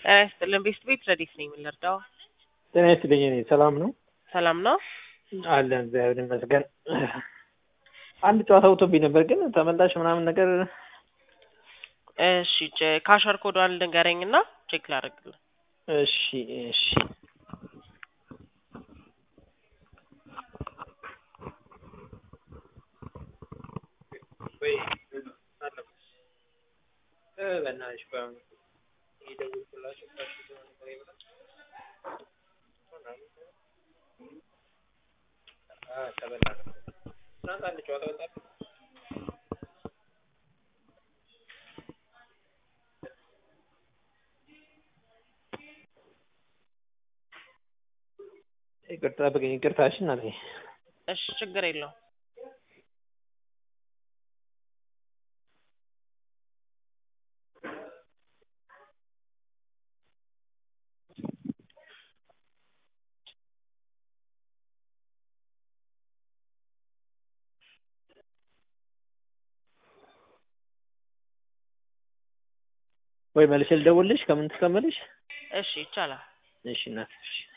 ጤና ይስጥልን ቤስት ቤት ረዲፍ ነኝ የምንረዳው ጤና ይስጥልኝ። እኔ ሰላም ነው ሰላም ነው አለን እግዚአብሔር ይመስገን። አንድ ጨዋታ ውቶብኝ ነበር ግን ተመላሽ ምናምን ነገር እሺ ቼ- ካሸር ኮዷን ልንገረኝ እና ቼክ ላደርግልን እሺ እሺ ወይ እ በእናትሽ ቆይ አሁን እየደወልኩላቸው ታሽጎ ነበር ይብላል። አ ተበላ ነው። ትናንት አንድ ጨዋታ ወጣ ይቅርታ በቀኝ ይቅርታሽ እናቴ እሺ ችግር የለውም ወይ መልሼ ልደውልልሽ ከምን ትከመልሽ እሺ ይቻላል እሺ እናት እሺ